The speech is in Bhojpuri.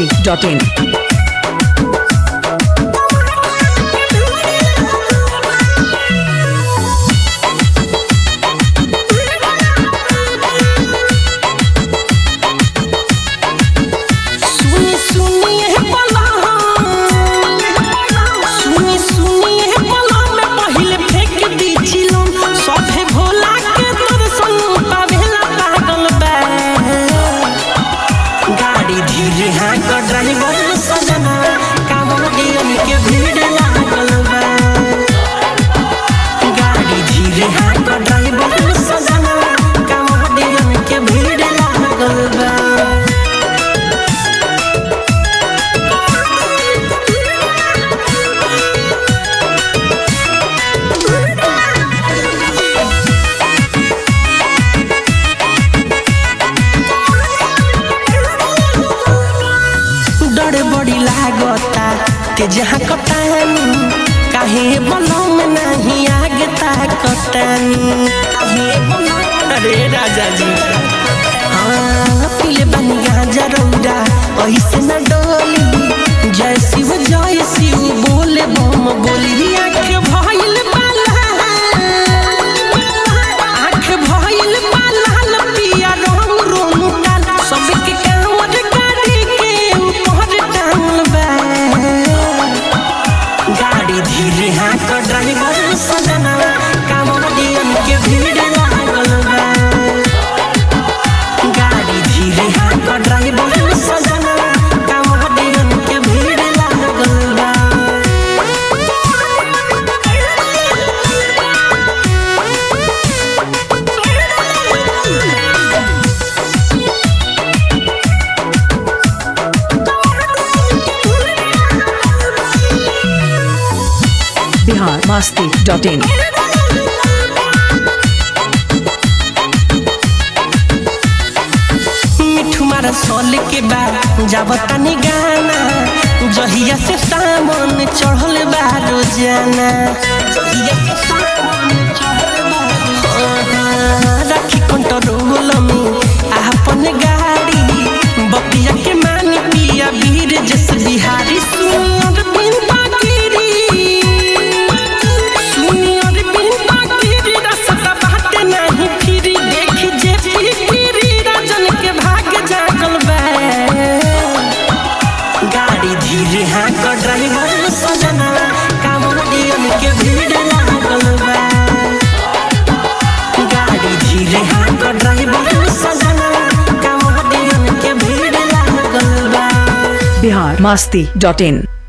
masti.in. सुनी सुनी है बला सुनी सुनी है बला में पहिले फेंक दी चिलम सभे भोला के दर्शन पावेला पागल बा गाड़ी धीरे हाँ का ड्राइवर सजना कांवड़ियन के भीड़ लागल बा गाड़ी धीरे हाँ का ड्राइवर सजना कांवड़ियन के भीड़ लागल बा डर बड़ी लागता ते जहाँ कटानी काहे बलम नहीं आगे ता कटानी काहे बलम अरे राजा जी हाँ पीले बनी गांजा रौरा ऐसे न डोली जय शिव जय शिव बोले बम बोली आँख भइल बाला आँख भइल बाला लपिया रोम रोम डाल सबके कांवर गाड़ी के ऊपर टांगल बा गाड़ी धीरे हाँ का ड्राइवर सजना कांवरियन के भीड़ लागल बा गाड़ी धीरे हाँ का ड्राइवर सजना कांवरियन के भीड़ लागल बा Bihar masti.in. मिठू मारा सोल के बाद जावता नी गाना जहिया से सामन चढ़ल बा रोजाना जहिया से सामन चढ़ल बा रोजाना। राखी कंट्रोल में आपन गाड़ी बपिया के मानी पिया वीर जस बिहारी सुनियर बिंदा गिरी सुनियर बिंदा गिरी रसता बाटे नहीं फिरी देखी जे फिरी राजन के भाग जागल बा गाड़ी धीरे हाँ का ड्राइवर सजना कांवरियन के भीड़ लागल बा गाड़ी धीरे हाँ का ड्राइवर सजना कांवरियन के भीड़ लागल बा Bihar masti.in.